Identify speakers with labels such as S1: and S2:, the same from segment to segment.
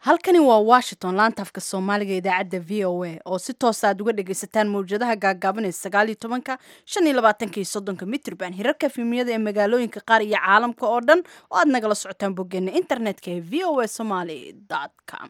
S1: halkani waa washington laanta afka soomaaliga idaacadda v o a oo si toosa aad uga dhagaysataan mawjadaha gaagaabanee sagaal iyo tobanka shan iyo labaatanka iyo soddonka mitrban hirarka efemiyada ee magaalooyinka qaar iyo caalamka oo dhan oo aad nagala socotaan boggeena internetka ee v o a somaly com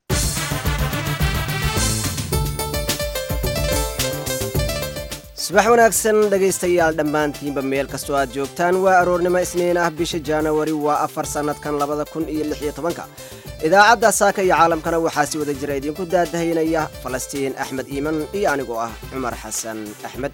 S2: subax wanaagsan dhegaystayaal dhammaantiinba meel kastoo aad joogtaan waa aroornimo isniin ah bisha januari waa afar sannadkan labada kun iyo lix iyo tobanka idaacadda saaka iyo caalamkana waxaa si wada jira idinku daadahaynaya falastiin axmed iiman iyo anigoo ah cumar xasan axmed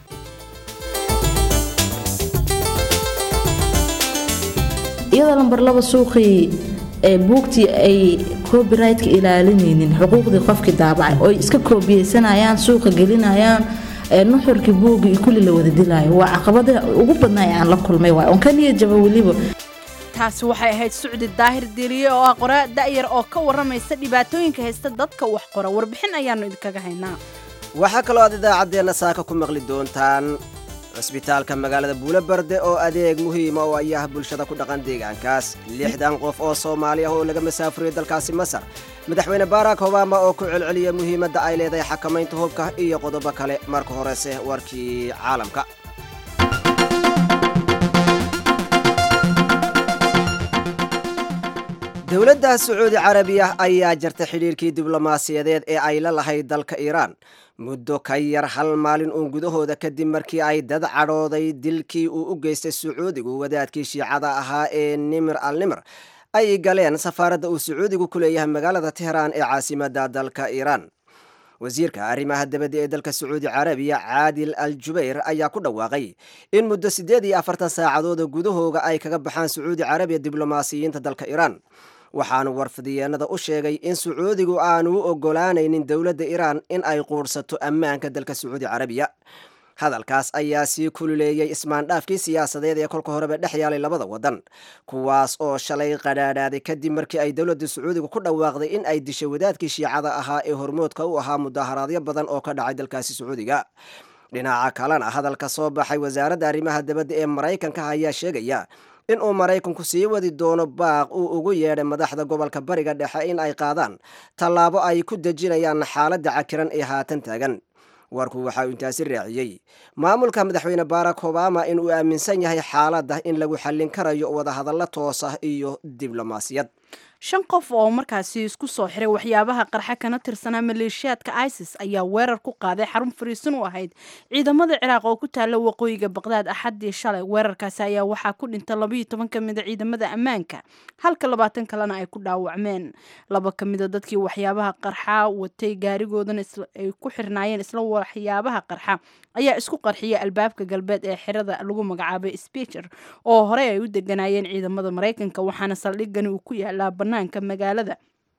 S3: iyadoo lambar laba suuqii ee buugtii ay copyrightka ilaalinaynin xuquuqdii qofkii daabacay oo ay iska koobiyeysanayaan suuqa gelinayaan nuxurkii buugii iyo kulli la wada dilaayo waa caqabada ugu badnaa ee aan la kulmay waay oon ka niyad jaba weliba
S1: taasi waxay ahayd sucdi daahir deliye oo ah qoraa da'yar oo ka warramaysa dhibaatooyinka haysta dadka wax qora warbixin ayaannu idinkaga haynaa
S2: waxaa kaloo aad idaacaddeenna saaka ku maqli doontaan cusbitaalka magaalada buulobarde oo adeeg muhiima oo ayaha bulshada ku dhaqan deegaankaas lixdan qof oo soomaali ah oo laga masaafuriyey dalkaasi masar madaxweyne barack obama oo ku celceliya muhiimadda ay leedahay xakamaynta hubka iyo qodobo kale marka horese warkii caalamka dowladda sacuudi carabiya ayaa jartay xidhiirkii diblomaasiyadeed ee ay la lahayd dalka iiraan muddo ka yar hal maalin uun gudahooda kadib markii ay dad cadhooday dilkii uu u geystay sacuudigu wadaadkii shiicada ahaa ee nimir al nimir ay galeen safaaradda uu sacuudigu ku leeyahay magaalada tehraan ee caasimadda dalka iiraan wasiirka arrimaha dabadda ee dalka sacuudi carabiya caadil al jubayr ayaa ku dhawaaqay in muddo siddeed iyo afartan saacadooda gudahooga ay kaga baxaan sacuudi carabiya diblomaasiyiinta dalka iiraan waxaanu warfadiyeenada u sheegay in sacuudigu aanu u ogolaanaynin dowladda iiraan in ay quurhsato ammaanka dalka sacuudi carabiya hadalkaas ayaa sii kululeeyey ismaandhaafkii siyaasadeed ee kolka horeba dhex yaalay labada waddan kuwaas oo shalay qadhaadhaaday kadib markii ay dowladda sacuudiga ku dhawaaqday in ay dishay wadaadkii shiicada ahaa ee hormoodka u ahaa mudaharaadyo badan oo ka dhacay dalkaasi sacuudiga dhinaca kalena hadalka soo baxay wasaaradda arrimaha dabadda ee maraykanka ayaa sheegaya in uu maraykanku sii wadi doono baaq uu ugu yeedhay madaxda gobolka bariga dhexe in ay qaadaan tallaabo ay ku dejinayaan xaaladda cakiran ee haatan taagan warku waxa uu intaasi raaciyey maamulka madaxweyne barack obama in uu aaminsan yahay xaaladda in lagu xallin karayo wadahadallo toosa iyo diblomaasiyad
S1: shan qof oo markaasi isku soo xiray waxyaabaha qarxa kana tirsanaa maleeshiyaadka isis ayaa weerar ku qaaday xarun fariisin u ahayd ciidamada ciraaq oo ku taala waqooyiga baqdaad axaddii shalay weerarkaasi ayaa waxaa ku dhintay labaiyo toban ka mida ciidamada ammaanka halka labaatan kalena ay ku dhaawacmeen laba ka mida dadkii waxyaabaha qarxa watay gaarigoodana ay ku xirnaayeen isla waxyaabaha qarxa ayaa isku qarxiyay albaabka galbeed ee xirada lagu magacaabay specher oo horey ay u deganaayeen ciidamada maraykanka waxaana saldhigani uu ku yaalaa banaanka magaalada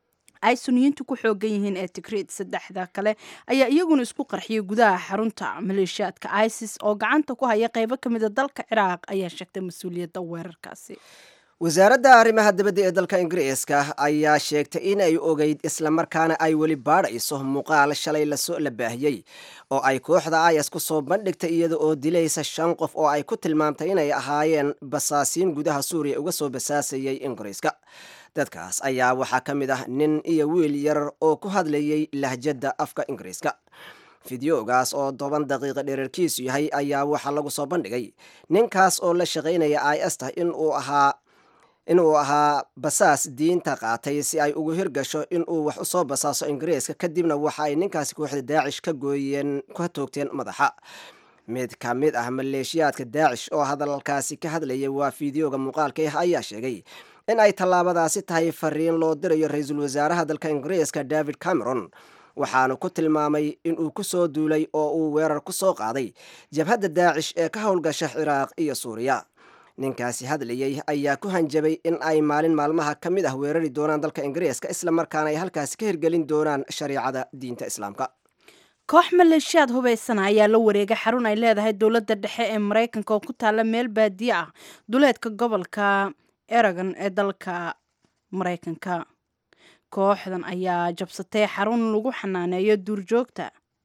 S1: ay suniyiintu ku xoogan yihiin ee tigreed saddexda kale ayaa iyaguna isku qarxiyay gudaha xarunta maleeshiyaadka isis oo gacanta ku haya qeybo ka mida dalka ciraaq ayaa sheegtay mas-uuliyadda weerarkaasi
S2: wasaaradda arrimaha dabadda ee dalka ingiriiska ayaa sheegtay in ay ogeyd islamarkaana ay weli baadhayso muuqaal shalay lasoo la baahiyey oo ay kooxda ayas ku soo bandhigtay iyada oo dilaysa shan qof oo ay ku tilmaamtay inay ahaayeen basaasiin gudaha suuriya uga soo basaasayay ingiriiska dadkaas ayaa waxaa ka mid ah nin iyo wiil yar oo ku hadlayay lahjadda afka ingiriiska fideogaas oo toban daqiiqa dherarkiisu yahay ayaa waxaa lagu soo bandhigay ninkaas oo la shaqaynaya i s ta inuu ahaa inuu ahaa basaas diinta qaatay si ay ugu hirgasho inuu wax usoo basaaso ingiriiska kadibna waxa ay ninkaasi kooxda daacish ka gooyeen ka toogteen madaxa mid ka mid ah maleeshiyaadka daacish oo hadalkaasi ka hadlayay waa fideoga muuqaalka ah ayaa sheegay in ay tallaabadaasi tahay fariin loo dirayo ra-iisul wasaaraha dalka ingiriiska david cameron waxaanu ku tilmaamay inuu ku soo duulay oo uu weerar ku soo qaaday jabhadda daacish ee ka howlgasha ciraaq iyo suuriya ninkaasi hadlayey ayaa ku hanjabay in ay maalin maalmaha ka mid ah weerari doonaan dalka ingiriiska islamarkaana ay halkaasi ka hirgelin doonaan shariicada diinta islaamka
S1: koox maleeshiyaad hubaysana ayaa la wareegay xarun ay leedahay dowladda dhexe ee maraykanka oo ku taalla meel baadiye ah duleedka gobolka eragon ee dalka maraykanka kooxdan ayaa jabsatay xarun lagu xanaaneeyo duurjoogta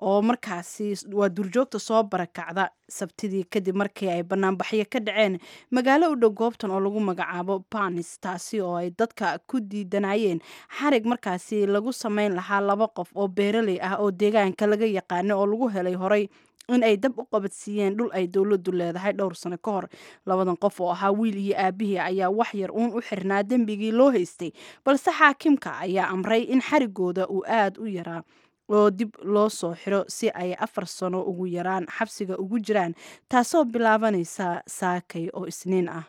S1: oo markaasi waa duurjoogta soo barakacda sabtidii kadib markii ay banaanbaxyo ka dhaceen magaalo u dhow goobtan oo lagu magacaabo banis taasi oo ay dadka ku diidanayeen xarig markaasi lagu sameyn lahaa laba qof oo beeraley ah oo deegaanka laga yaqaano oo lagu helay horay in ay dab u qabadsiiyeen dhul ay dowladdu leedahay dhowr sano ka hor labadan qof oo ahaa wiil iyo aabihii ayaa wax yar uun u xirnaa dembigii loo haystay balse xaakimka ayaa amray in xarigooda uu aada u yaraa oo dib loo soo xiro si ay afar sano ugu yaraan xabsiga ugu jiraan taasoo bilaabanaysa saakay oo isniin ah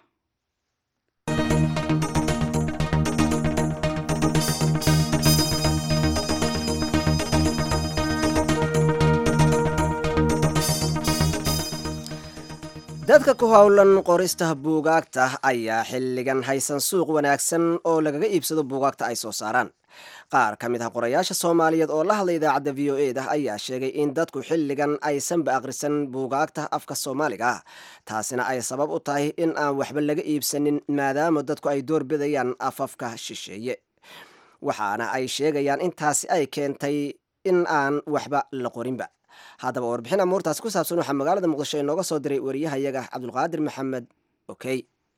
S2: dadka ku howlan qorista buugaagta ayaa xilligan haysan suuq wanaagsan oo lagaga iibsado buugaagta ay soo saaraan qaar ka mid ah qorayaasha soomaaliyeed oo la hadlay idaacadda v o e da ayaa sheegay in dadku xilligan aysanba akhrisan buugaagta afka soomaaliga ah taasina ay sabab u tahay in aan waxba laga iibsanin maadaama dadku ay doorbidayaan afafka shisheeye waxaana ay sheegayaan intaasi ay keentay in aan waxba la qorinba haddaba warbixin amuurtaas ku saabsan waxaa magaalada muqdisho inooga soo diray wariyahayaga cabdulqaadir maxamed okey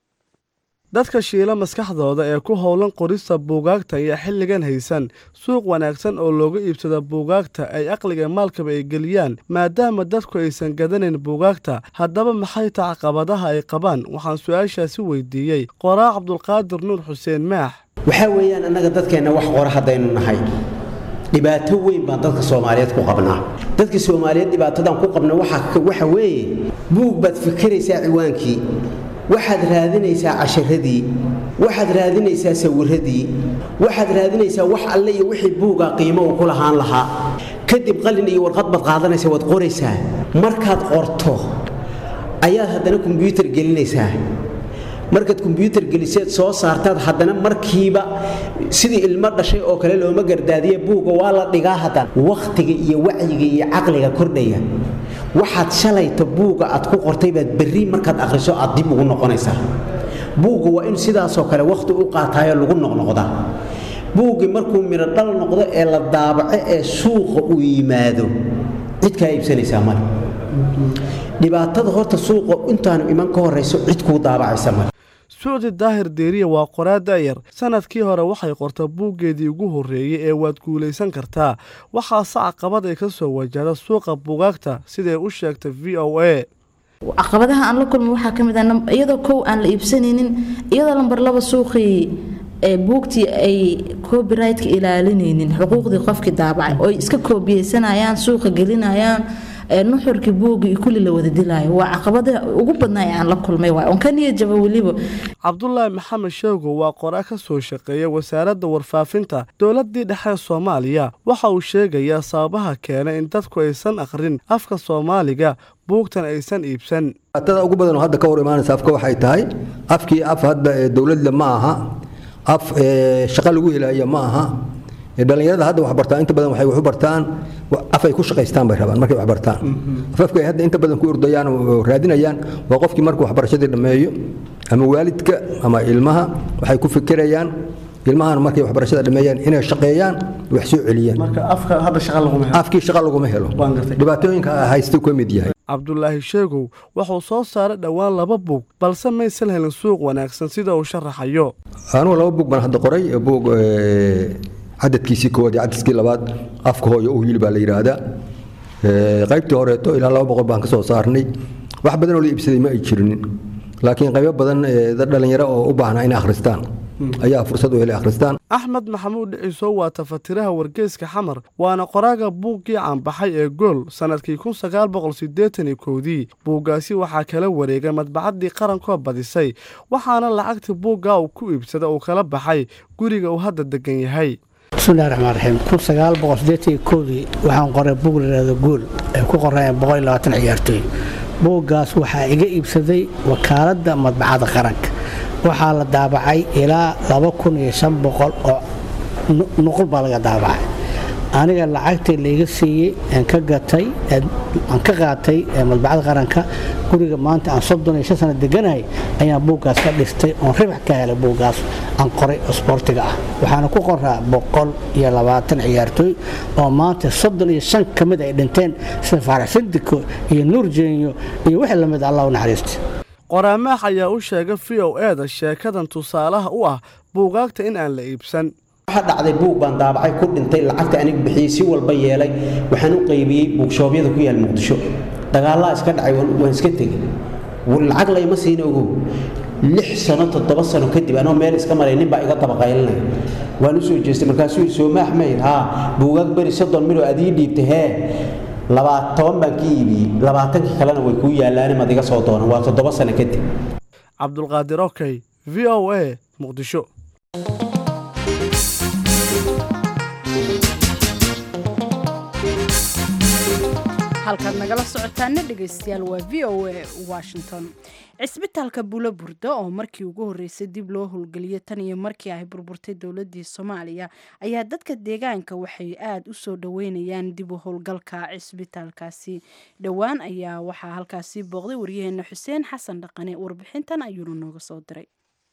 S4: dadka shiila maskaxdooda ee ku howlan qorista buugaagta ayaa xilligan haysan suuq wanaagsan oo looga iibsada buugaagta ay aqliga maalkaba ay geliyaan maadaama dadku aysan gadanayn buugaagta haddaba maxay taha caqabadaha ay qabaan waxaan su-aashaasi weydiiyey qoraa cabdulqaadir nuur xuseen maax
S5: waxaa weeyaan annaga dadkeenna wax qora haddaynu nahay dhibaato weyn baan dadka soomaaliyeed ku qabnaa dadka soomaaliyeed dhibaatadan ku qabna waxa weeye buug baad fikiraysaa ciwaankii waxaad raadinaysaa casharadii waxaad raadinaysaa sawiradii waxaad raadinaysaa wax alle iyo wixii buuga qiimo uu ku lahaan lahaa kadib qalin iyo warqad baad qaadanaysa waad qoraysaa markaad qorto ayaad haddana kombyuutar gelinaysaa markaad kombyuutar geliseed soo saartaad haddana markiiba sidii ilmo dhashay oo kale looma gardaadiye buugga waa la dhigaa haddana wakhtiga iyo wacyiga iyo caqliga kordhaya waxaad shalayta buugga aad ku qortay baad berri markaad akhriso aad dib ugu noqonaysaa buugga waa in sidaasoo kale wakhti u qaataayo lagu noqnoqdaa buuggii markuu midho dhal noqdo ee la daabaco ee suuqa uu yimaado cid kaa iibsanaysaa male dhibaatada horta suuqa intaanu iman ka horayso cid kuu daabacaysa male
S4: sucdi daahir deeriya waa qoraa da'yar sanadkii hore waxay qorta buuggeedii ugu horreeyey ee waad guulaysan kartaa waxaase caqabad ay ka soo wajahda suuqa buugaagta siday u sheegtay v o a
S3: caqabadaha aan la kulma waxaa ka mid ah iyadoo kow aan la iibsanaynin iyadoo lambar laba suuqii ee buugtii ay copyrightka ilaalinaynin xuquuqdii qofkii daabacay oo ay iska koobiyeysanayaan suuqa gelinayaan nuxurkii buugii kulli la wada dilaayo waa caqabada ugu badnaa ee aan la kulmay waay oon ka niyad jaba weliba
S4: cabdulaahi maxamed sheego waa qoraa ka soo shaqeeya wasaaradda warfaafinta dowladdii dhexe soomaaliya waxa uu sheegayaa sababaha keena in dadku aysan akhrin afka soomaaliga buugtan aysan iibsan
S6: tada ugu badan oo hadda ka hor imaanaysa afka waxay tahay afkii af hadda ee dowladda ma aha af shaqa lagu helaya ma aha dhalinyarada hadda waxbartaan inta badan waxay wax u bartaan afay ku shaqaystaan bay rabaan markay wax bartaan afafka ay hadda inta badan ku ordayaan oo raadinayaan waa qofkii markuu waxbarashadii dhammeeyo ama waalidka ama ilmaha waxay ku fikirayaan ilmahan markay waxbarashada dhameeyaan inay shaqeeyaan wax soo celiyaan afkii shaqa laguma helo dhibaatooyinka haysta ka mid yahay
S4: cabdulaahi sheegow wuxuu soo saaray dhowaan laba buug balse maysan helin suuq wanaagsan sida uu sharaxayo
S6: anugu laba buug baan hadda qoray buug cadadkiisii koowaad iyo cadadkii labaad afka hooyo u hiil baa la yidhaahdaa qaybtii horeeto ilaa laba boqol baan ka soo saarnay wax badan oo la iibsaday ma ay jirinin laakiin qaybo badan dad dhallinyaro oo u baahnaa inay akhristaan ayaa fursad u helay akhristaan
S4: axmed maxamuud dhiciso waa tafatiraha wargeyska xamar waana qoraaga buuggii caanbaxay ee gool sannadkii kun sagaal boqol siddeetan iyo kowdii buuggaasi waxaa kala wareegay madbacaddii qarankoo badisay waxaana lacagtii buuggaa uu ku iibsada uu kala baxay guriga uu hadda degan yahay
S7: bismillahi raxmaan raxiim kun sagaal boqol siddeetan koodii waxaan qoray buug la yidhahdo gool ay ku qorayeen boqol iyo labaatan ciyaartooy buuggaas waxaa iga iibsaday wakaaladda madbacadda qaranka waxaa la daabacay ilaa laba kun iyo shan boqol oo nuqul baa laga daabacay aniga lacagtii layga siiyey aan ka gatay aan ka qaatay madbacada qaranka guriga maanta aan soddon iyo shan sano deganahay ayaan buuggaas ka dhistay oon ribax ka helay buuggaas aan qoray oo sboortiga ah waxaana ku qoraa boqol iyo labaatan ciyaartooy oo maanta soddon iyo shan ka mid ay dhinteen sida faarax sindiko iyo nuur jeenyo iyo wixii lamid allah u naxariistay
S4: qoraamaax ayaa u sheegay v o eda sheekadan tusaalaha u ah buugaagta in aan la iibsan
S5: waxa dhacday buug baan daabacay ku dhintay lacagta anig bixiyey si walba yeelay waxaan u qaybiyey buugshoobyada ku yaal muqdisho dagaalaa iska dhacay waan iska tegey lacag layma siina ogow lix sano toddoba sano kadib anoo meel iska maray nin baa iga dabaqaylinaya waan u soo jeestay markaasuu soomaax mayd haa buugaag beri soddon midoo aad ii dhiibtay hee toban baan ka iibiyey labaatankii kalena way kuu yaallaane maad iga soo doonan waa toddoba sano kadib
S4: cabdulqaadir okey v o a muqdisho
S1: halkaad nagala socotaana dhegaystayaal waa v o a washington cisbitaalka bulo burda oo markii ugu horreysay dib loo howlgeliyay tan iyo markii ay burburtay dowladii soomaaliya ayaa dadka deegaanka waxay aada u soo dhaweynayaan dib u howlgalka cisbitaalkaasi dhowaan ayaa waxaa halkaasi booqday waryaheena xuseen xasan dhaqane warbixintan ayuuna nooga soo diray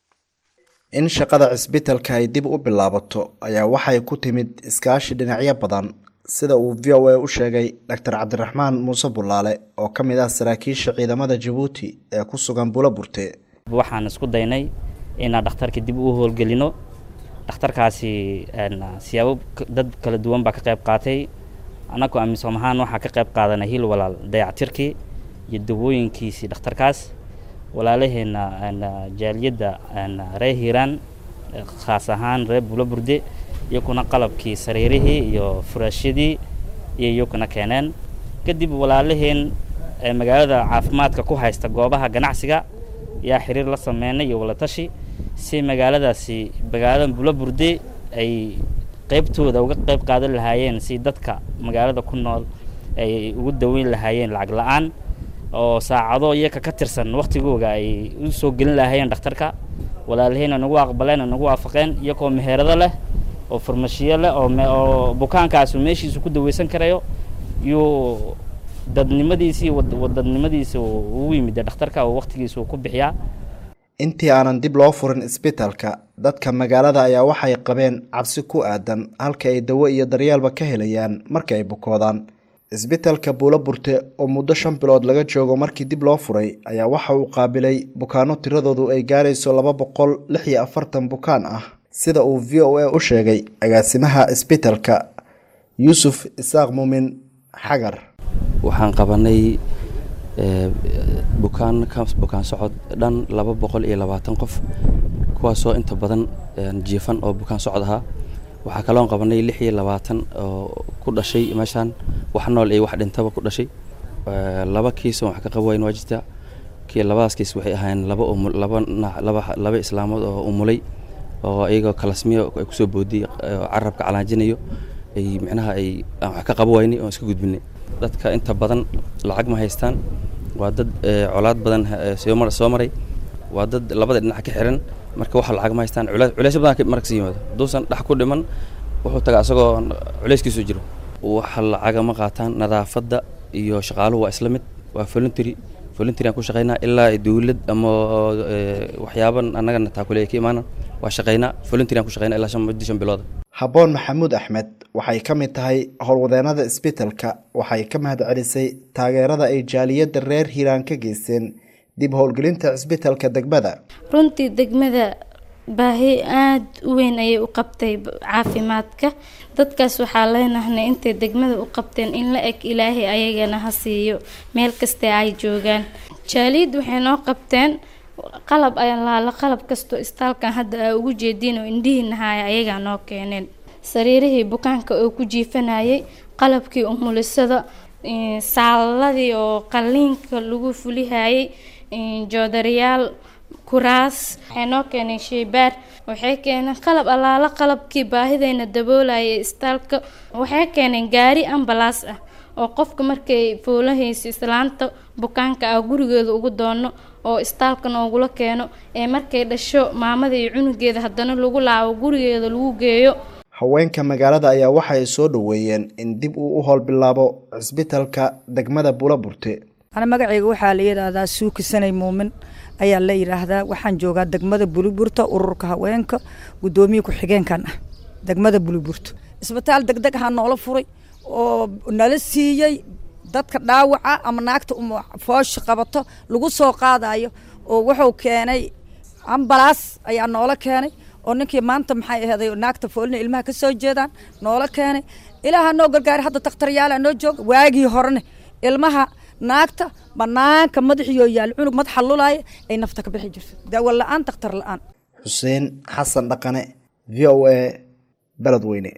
S8: in shaqada cisbitaalka ay dib u bilaabato ayaa waxay ku timid iskaashi dhinacyo badan sida uu v o a u sheegay doctor cabdiraxmaan muuse bulaale oo ka mid ah saraakiisha ciidamada jabuuti ee ku sugan bulo burte
S9: waxaan isku daynay inaan dhakhtarka dib u howlgelino dhakhtarkaasi siyaabo dad kala duwan baa ka qayb qaatay annagoo amisom ahaan waxaa ka qayb qaadanay hil walaal dayactirkii iyo dawooyinkiisii dhakhtarkaas walaalaheenna jaaliyadda reer hiiraan khaas ahaan reer bulo burde iyakuna qalabkii sariirihii iyo furaashyadii iyo iyakuna keeneen kadib walaalaheen magaalada caafimaadka ku haysta goobaha ganacsiga yaa xiriir la sameynay iyo walatashi si magaaladaasi magaalada bulo burde ay qaybtooda uga qayb qaadan lahaayeen si dadka magaalada ku nool ay ugu daweyn lahaayeen lacag la-aan oo saacado iyaka ka tirsan waktigooga ay u soo gelin lahaayeen dhakhtarka walaalaheenna nagu aqbaleen nagu waafaqeen iyakoo meherado leh oo farmashiyo leh oo bukaankaasu meeshiisu ku daweysan karayo yuu dadnimadiisii wadadnimadiisa ugu yimid dhakhtarka oo waktigiisa ku bixiyaa
S8: intii aanan dib loo furin isbitaalka dadka magaalada ayaa waxay qabeen cabsi ku aadan halka ay dawo iyo daryeelba ka helayaan marka ay bukoodaan isbitaalka buulo burte oo muddo shan bilood laga joogo markii dib loo furay ayaa waxa uu qaabilay bukaano tiradoodu ay gaarayso laba boqol lix iyo afartan bukaan ah sida uu v o a u sheegay agaasimaha isbitaalka yuusuf isaaq muumin xagar
S10: waxaan qabanay bukaan bukaan socod dhan laba boqol iyo labaatan qof kuwaasoo inta badan jiifan oo bukaan socod ahaa waxaa kaloon qabanay lix iyo labaatan oo ku dhashay meeshaan wax nool iyo wax dhintaba ku dhashay laba kiis oo wax ka qabo wayn waa jirta kii labadaas kiis waxay ahaayeen laba laba laba laba islaamood oo umulay oo iyagoo kalasmiyo ay kusoo boodiyey carabka calaajinayo ay micnaha ay aan wax ka qabo waynay oo iska gudbinay dadka inta badan lacag ma haystaan waa dad colaad badan soo maray waa dad labada dhinac ka xiran marka waxa lacag ma haystaan culeysyo badan marka sii yimaado hadduusan dhax ku dhiman wuxuu tagaa isagoo culeyskiisu jiro waxa lacaga ma qaataan nadaafadda iyo shaqaaluhu waa isla mid waa voluntary voluntary aan ku shaqaynaa ilaa dawlad ama waxyaaban annagana taakuleeya ka imaana waa shaqaynaa voluntary aan ku shaqaynaa ilaa shan muddo shan bilooda
S8: habboon maxamuud axmed waxay ka mid tahay howlwadeenada isbitaalka waxay ka mahad celisay taageerada ay jaaliyadda reer hiiraan ka geysteen dib howlgelinta cisbitaalka degmada
S11: runtii degmada baahi aada u weyn ayay u qabtay caafimaadka dadkaas waxaa leenahnay intay degmada u qabteen in la eg ilaahay ayagana ha siiyo meel kasta ay joogaan jaaliyad waxay noo qabteen qalab alaala qalab kastoo istaalkan hadda aa ugu jeediin oo indhihiinahaya ayagaa noo keeneen sariirihii bukaanka oo ku jiifanayay qalabkii umulisada saaladii oo qaliinka lagu fulihayay joodariyaal kuraas waxay noo keeneen sheybaar waxay keeneen qalab allaala qalabkii baahidayna daboolayay istaalka waxay keeneen gaari ambalaas ah oo qofka markay foolahaysa islaanta bukaanka ah gurigeeda ugu doono oo istaalka noogula keeno ee markay dhasho maamada iyo cunugeeda haddana lagu laabo gurigeeda lagu geeyo
S8: haweenka magaalada ayaa waxay soo dhoweeyeen in dib uu u howlbilaabo cisbitalka degmada buulaburte
S12: ana magacayga waxaa la yidhaahdaa suuki sanay muumin ayaa la yidhaahdaa waxaan joogaa degmada buliburta ururka haweenka guddoomiye ku-xigeenkan ah degmada buliburta isbitaal degdeg ahaa noola furay oo nala siiyey dadka dhaawaca ama naagta foosha qabato lagu soo qaadayo oo wuxuu keenay ambalaas ayaa noola keenay oo ninkii maanta maxay aheeday naagta foolina ilmaha ka soo jeedaan noola keenay ilaaha noo gargaari hadda takhtaryaala noo jooga waagii horene ilmaha naagta banaanka madaxiyo yaal cunug madaxa lulaaya ay nafta ka bixi jirto daawo la-aan takhtar la-aan
S8: xuseen xasan dhaqane v o a beledweyne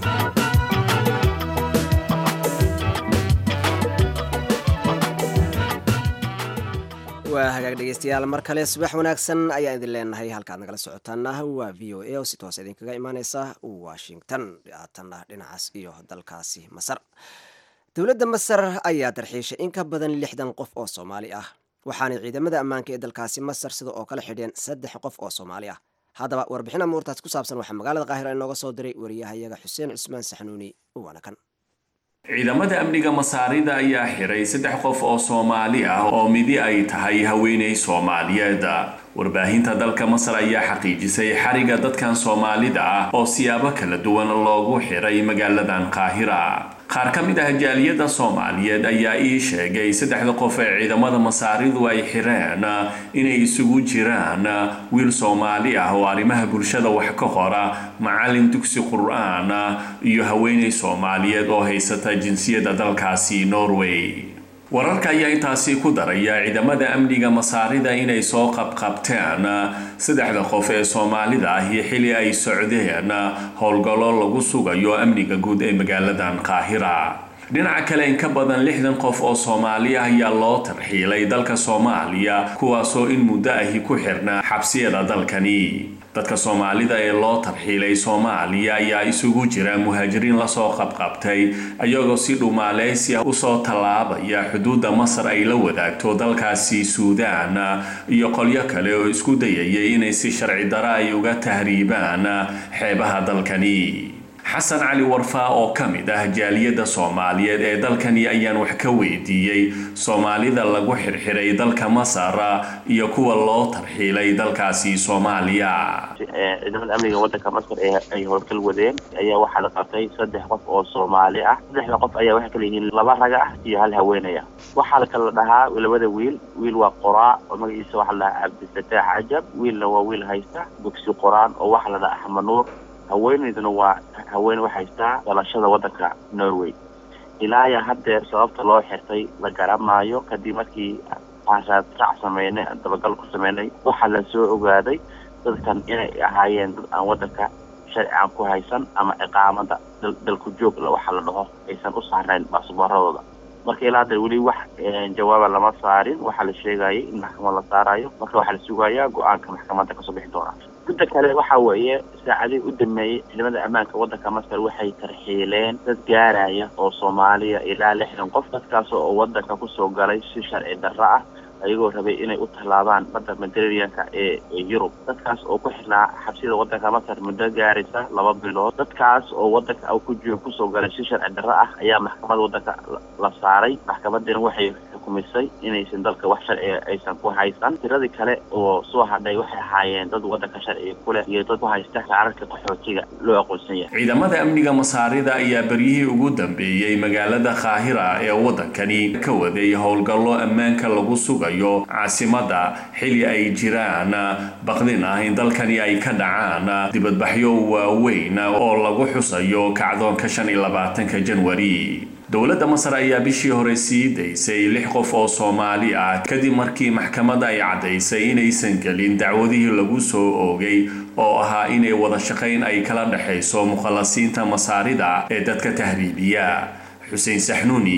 S2: waa hagaag dhegeystayaal mar kale subax wanaagsan ayaan idin leenahay halkaad nagala socotaana waa v o a oo si toos idinkaga imaaneysa washington haatanna dhinacaas iyo dalkaasi masar dowladda masar ayaa darxiishay in ka badan lixdan qof oo soomaali ah waxaanay ciidamada ammaanka ee dalkaasi masar sida oo kale xidheen saddex qof oo soomaali ah haddaba warbixin amuurtaas ku saabsan waxaa magaalada qaahira inooga soo diray wariyahayaga xuseen cusmaan saxnuuni waana kan
S13: ciidamada amniga masaarida ayaa xiray saddex qof oo soomaali ah oo midi ay tahay haweeney soomaaliyeed warbaahinta dalka masar ayaa xaqiijisay xariga dadkan soomaalida ah oo siyaabo kala duwan loogu xiray magaaladan qaahira qaar ka mid ah jaaliyadda soomaaliyeed ayaa ii sheegay saddexda qof ee ciidamada masaaridu ay xireen inay isugu jiraan wiil soomaali ah oo arrimaha bulshada wax ka qora macallin dugsi qur-aan iyo haweeney soomaaliyeed oo haysata jinsiyadda dalkaasi norway wararka ayaa intaasi ku daraya ciidamada amniga masaarida inay soo qabqabteen saddexda qof ee soomaalida ahi xili ay socdeen howlgallo lagu sugayo amniga guud ee magaaladan qaahira dhinaca kale in ka badan lixdan qof oo soomaali ah ayaa loo tarxiilay dalka soomaaliya kuwaasoo in muddo ahi ku xirnaa xabsiyada dalkani dadka soomaalida ee loo tarxiilay soomaaliya ayaa isugu jira muhaajiriin lasoo qabqabtay ayagoo si dhumaaleysi ah usoo tallaabaya xuduudda masar ay la wadaagto dalkaasi suudaan iyo qolyo kale oo isku dayayay inay si sharci dara ay uga tahriibaan xeebaha dalkani xasan cali warfaa oo ka mid ah jaaliyadda soomaaliyeed ee dalkani ayaan wax ka weydiiyey soomaalida lagu xirxiray dalka masar iyo kuwa loo tarxiilay dalkaasi soomaaliya
S14: ciidamada amniga wadanka masar ee ay howlgal wadeen ayaa waxaa la qabtay saddex qof oo soomaali ah saddexda qof ayaa waxay kala yihiin laba raga ah iyo hal haweenay ah waxaa la kala dhahaa labada wiil wiil waa qoraa oo magaciisa waxaa la dhahaa cabdifataax cajab wiilna waa wiil haysta dugsi qoraan oo waxaa la dhahaa axmed nuur haweenayduna waa haweene wax haystaa dhalashada waddanka norway ilaa ayaa haddeer sababta loo xirtay la garamaayo kadib markii aan raadsac sameynay aan dabagal ku sameynay waxaa la soo ogaaday dadkan inay ahaayeen dad aan waddanka sharci aan ku haysan ama ciqaamada dalku joog waxaa la dhaho aysan u saarnayn baasabooradooda marka ilaa haddeer weli wax jawaaba lama saarin waxaa la sheegayay in maxkamad la saarayo marka waxaa la sugayaa go-aanka maxkamadda kasoo bixi doona midda kale waxa weeye saacadihii u dambeeyey ciidamada ammaanka waddanka masar waxay tarxiileen dad gaaraya oo soomaaliya ilaa lixdan qof dadkaas oo waddanka kusoo galay si sharci darro ah ayagoo rabay inay u tallaabaan badda mediterraneanka ee yurub dadkaas oo ku xirnaa xabsida waddanka masar muddo gaaraysa laba bilood dadkaas oo waddanka ku jiro kusoo galay si sharci darro ah ayaa maxkamadda waddanka la saaray maxkamaddiina waxay xukumisay inaysan dalka wax sharciga aysan ku haysan tiradii kale oo soo hadhay waxay ahaayeen dad waddanka sharciga ku leh iyo dad ku haysta kaararka qaxootiga loo aqoonsan yahay
S13: ciidamada amniga masaarida ayaa beryihii ugu dambeeyey magaalada qaahira ee waddankani ka waday howlgallo ammaanka lagu sugayo caasimadda xili ay jiraan baqdin ah in dalkani ay ka dhacaan dibadbaxyo waaweyn oo lagu xusayo kacdoonka shan iyo labaatanka janwari dowladda masar ayaa bishii hore sii daysay lix qof oo soomaali ah kadib markii maxkamadda ay caddaysay inaysan gelin dacwadihii lagu soo oogay oo ahaa inay wada shaqayn ay kala dhexayso mukhalasiinta masaarida ee dadka tahriibiya xuseen saxnuuni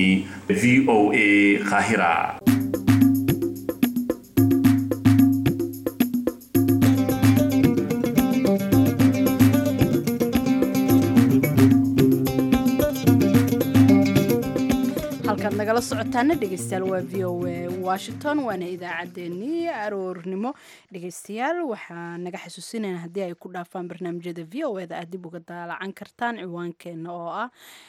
S13: v o a qaahira
S1: halkaad nagala socotaana dhegeystayaal waa v o a washington waana idaacaddeenii aroornimo dhegeystayaal waxaa naga xasuusinayna haddii ay ku dhaafaan barnaamijyada v o eda aad dib uga daalacan kartaan ciwaankeena oo ah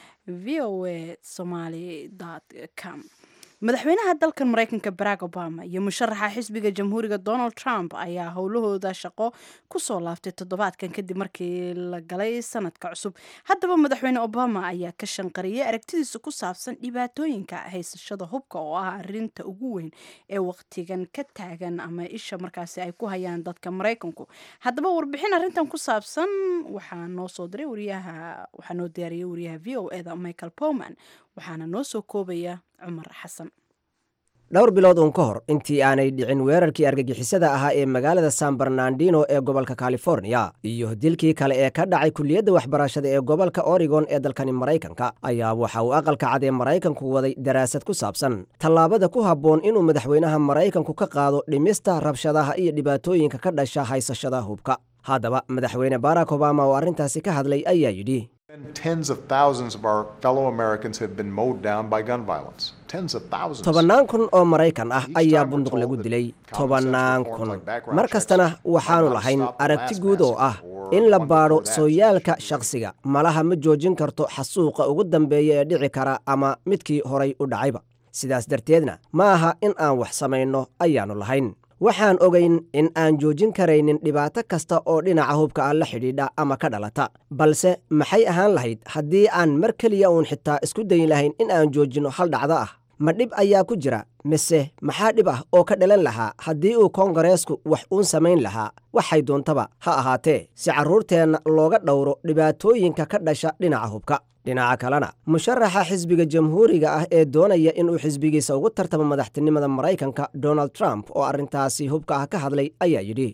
S1: v o a somaly com madaxweynaha dalkan mareykanka barack obama iyo musharaxa xisbiga jamhuuriga donald trump ayaa howlahooda shaqo kusoo laaftay toddobaadkan kadib markii la galay sanadka cusub haddaba madaxweyne obama ayaa ka shanqariyay aragtidiisa ku saabsan dhibaatooyinka haysashada hubka oo ah arinta ugu weyn ee waqtigan ka taagan ama isha markaasi ay ku hayaan dadka mareykanku haddaba warbixin arintan ku saabsan waxaa noo soo diray wariyaha waxaa noo diyaariyay wariyaha v o eda michael powman waxaana noo soo koobaya cumar xasan
S2: dhowr bilood uun ka hor intii aanay dhicin weerarkii argagixisada ahaa ee magaalada san bernardino ee gobolka california iyo dilkii kale ee ka dhacay kulliyadda waxbarashada ee gobolka oregon ee dalkani maraykanka ayaa waxa uu aqalka cad ee maraykanku waday daraasad ku saabsan tallaabada ku habboon inuu madaxweynaha maraykanku ka qaado dhimista rabshadaha iyo dhibaatooyinka ka dhasha haysashada hubka haddaba madaxweyne barack obama oo arrintaasi ka hadlay ayaa yidhi
S15: Tens of thousands of our fellow Americans have been mowed down by gun violence. Tens of thousands.
S2: tobannaan kun oo maraykan ah ayaa bunduq lagu dilay tobannaan kun mar kastana waxaannu lahayn aragti guud oo ah in la baadho sooyaalka shakhsiga malaha ma joojin karto xasuuqa ugu dambeeya ee dhici kara ama midkii horay u dhacayba sidaas darteedna ma aha in aan wax samayno ayaannu lahayn waxaan ogayn in aan joojin karaynin dhibaato kasta oo dhinaca hubka ah la xidhiidha ama ka dhalata balse maxay ahaan lahayd haddii aan mar keliya uun xitaa isku dayin lahayn in aan joojinno hal dhacdo ah ma dhib ayaa ku jira mise maxaa dhib ah oo ka dhalan lahaa haddii uu koongareesku wax uun samayn lahaa waxay doontaba ha ahaatee si carruurteenna looga dhowro dhibaatooyinka ka dhasha dhinaca hubka dhinaca kalena musharaxa xisbiga jamhuuriga ah ee doonaya inuu xisbigiisa ugu tartamo madaxtinimada maraykanka donald trump oo arrintaasi hubka ah ka hadlay ayaa yidhi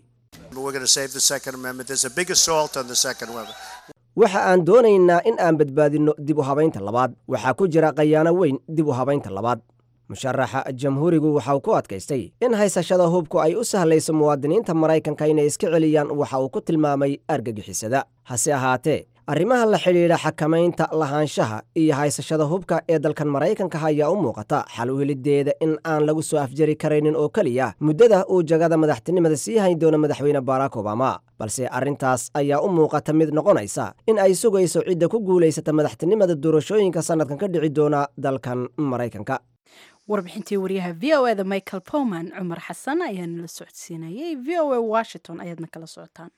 S2: waxa aan doonaynaa in aan badbaadinno dib u habaynta labaad waxaa ku jira khayaano weyn dib u habaynta labaad musharaxa jamhuurigu waxa uu ku adkaystay in haysashada hubku ay u sahlayso muwaadiniinta maraykanka inay iska celiyaan waxa uu ku tilmaamay argagixisada hase ahaatee arrimaha la xidhiidha xakamaynta lahaanshaha iyo haysashada hubka ee dalkan maraykanka ayaa u muuqata xal u helideeda in aan lagu soo afjari karaynin oo keliya muddada uu jagada madaxtinimada sii hayn doono madaxweyne barack obama balse arrintaas ayaa u muuqata mid noqonaysa in ay sugayso cidda ku guulaysata madaxtinimada doorashooyinka sannadkan ka dhici doona dalkan maraykanka
S1: warbixintii wariyaha v o eda michael powman cumar xasan ayaana la socodsiinayay v o a washington ayaadna kala socotaan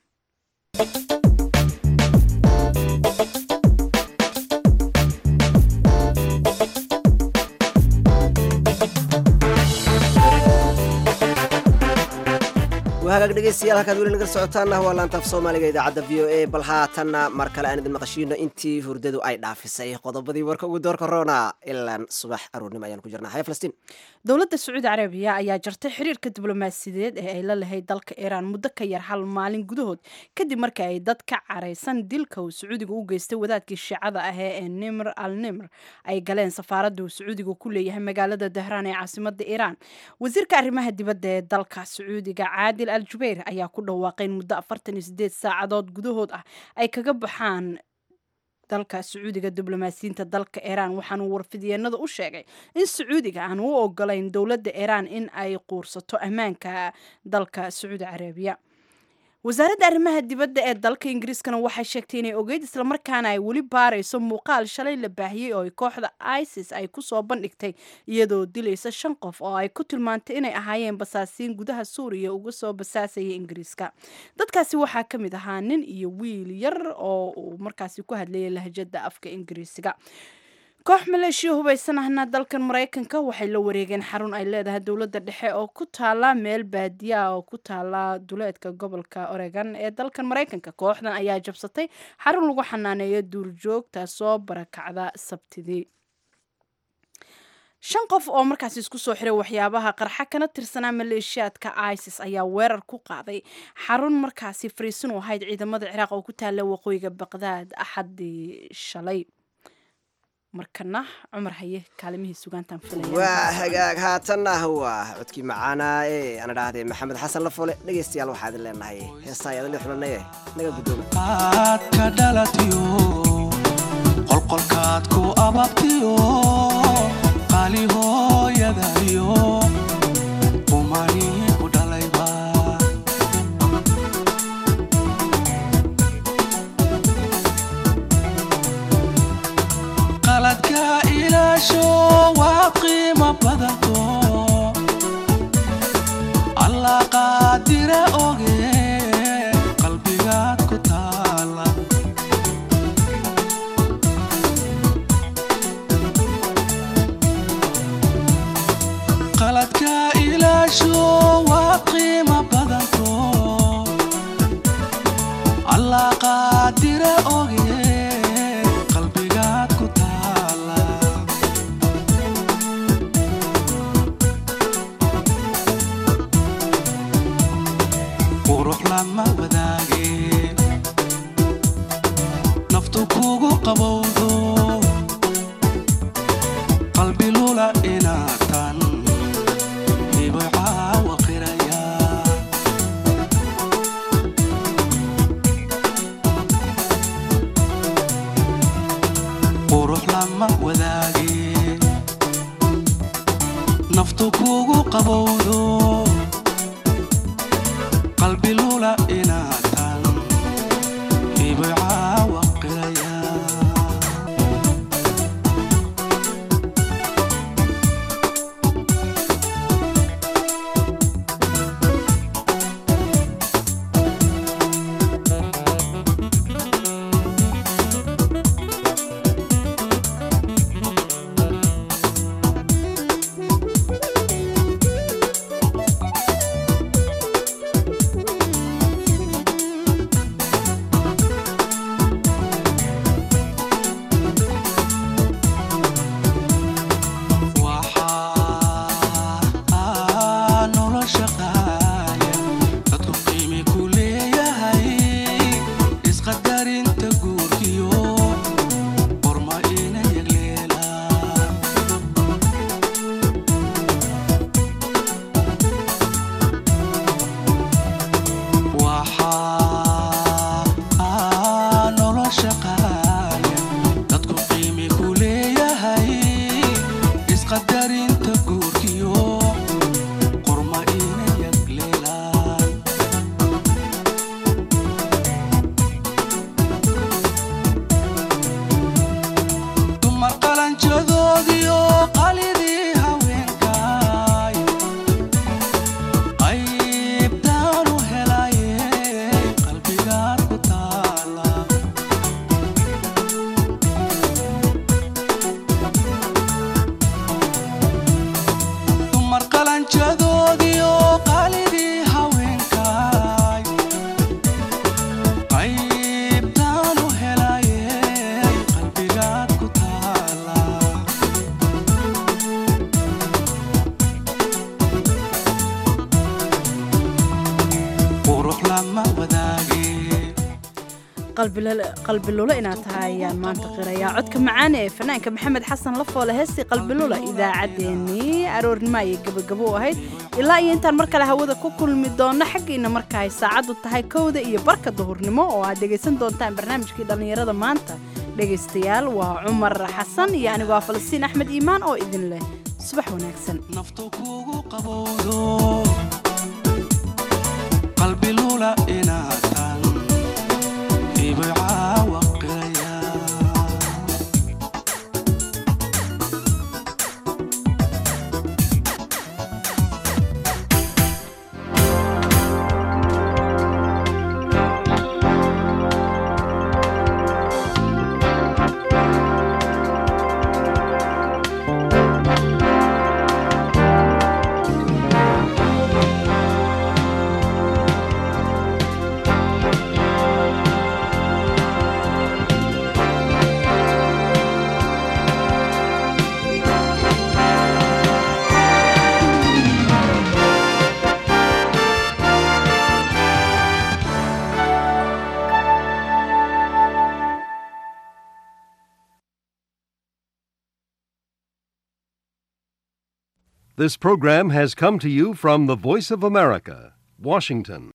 S2: hagaag dhegeystayaal halkaad weli naga socotaanna waa laantaaf soomaaliga idaacadda v o a bal haatanna mar kale aan idin maqashiino intii hurdadu ay dhaafisay qodobadii warka ugu doorka roona ilaan subax aroornimo ayaan ku jirnaa haya falastiin
S1: dowladda sacuudi carabiya ayaa jartay xiriirka diblomaasiyadeed ee ay la lahayd dalka iiraan muddo ka yar hal maalin gudahood kadib markii ay dad ka caraysan dilka uu sacuudiga u geystay wadaadkii shiicada ahee ee nimr al nimr ay galeen safaaradda uu sacuudiga ku leeyahay magaalada dahraan ee caasimada iiraan wasiirka arrimaha dibadda ee dalka sacuudiga caadil al jubayr ayaa ku dhawaaqay in muddo afartan iyo sideed saacadood gudahood ah ay kaga baxaan dalka sacuudiga diblomaasiyiinta dalka iiraan waxaanuu warfidyeennada u sheegay in sacuudiga aan u ogolayn dowladda iiraan in ay quursato ammaanka dalka sacuudi carabiya wasaaradda arrimaha dibadda ee dalka ingiriiskana waxay sheegtay inay ogeyd islamarkaana ay weli baarayso muuqaal shalay la baahiyey oo ay kooxda isis ay kusoo bandhigtay iyadoo dilaysa shan qof oo ay ku tilmaantay inay ahaayeen basaasiin gudaha suuriya uga soo basaasaya ingiriiska dadkaasi waxaa ka mid ahaa nin iyo wiil yar oo uu markaasi ku hadlayay lahjada afka ingiriisiga koox maleeshiya hubaysan ahna dalkan maraykanka waxay la wareegeen xarun ay leedahay dowladda dhexe oo ku taala meel baadiya oo ku taala duleedka gobolka oregon ee dalkan maraykanka kooxdan ayaa jabsatay xarun lagu xanaaneeyo duurjoogta soo barakacda sabtidii shan qof oo markaasi isku soo xiray waxyaabaha qarxa kana tirsanaa maleeshiyaadka isis ayaa weerar ku qaaday xarun markaasi fariisin u ahayd ciidamada ciraaq oo ku taala waqooyiga baqdaad axadii shalay markana cumar haye kaalimihii sugaantaan
S2: waa hagaag haatanna waa codkii macaanaa ee ana dhaahdee maxamed xasan lafole dhegaystayaal waxaa idin leenahay heestaa ayaadali xulanaye naga guddooma
S16: aad ka dhalatiyo qolqolkaad ku ababtiyo soomaali hooyadayo qumanii ku dhalayba qaladka ilaasho waa qiimo badanto allah qaadire oge qalbigaad ku taala qaladka ilaasho waa qiimo badanto allah qaadire oge qalbigaad ku taala qurux lama wadaage naftu kugu qabowdo qalbi lula inaatan hibay caawa qiraya qurux lama wadaage naftu kugu qabowdo qalbi lula inaatan hibay caawa qiraya waxaa nolosha qaaya dadku qiimi ku leeyahay isqadarinta guurkiyo qorma ina yagleelaan waxaa nolosha qaaya dadku qiimi ku leeyahay isqadarinta guurkiyo qorma ina yagleelaan dumar qalanjadoodiyo qalidii haweenkaay qaybtaanu helaye qalbigaad ku taala dumar qalanjadoodiyo qalidii haweenkaay qaybtaanu helaye qalbigaad ku taala qurux lama wadaage
S1: qalbilula inaad tahay ayaan maanta qirayaa codka macaane ee fanaanka maxamed xasan lafoole heestii qalbilula idaacaddeenii aroornimo ayay gabagabo u ahayd ilaa iyo intaan mar kale hawada ku kulmi doonno xaggiina marka ay saacaddu tahay kowda iyo barka duhurnimo oo aad dhegaysan doontaan barnaamijkii dhallinyarada maanta dhegaystayaal waa cumar xasan iyo anigoo ah falastiin axmed iimaan oo idin leh subax wanaagsan
S16: qabowdo qalbi lula inaatan hibay caawa qiraya
S17: This program has come to you from the Voice of America, Washington.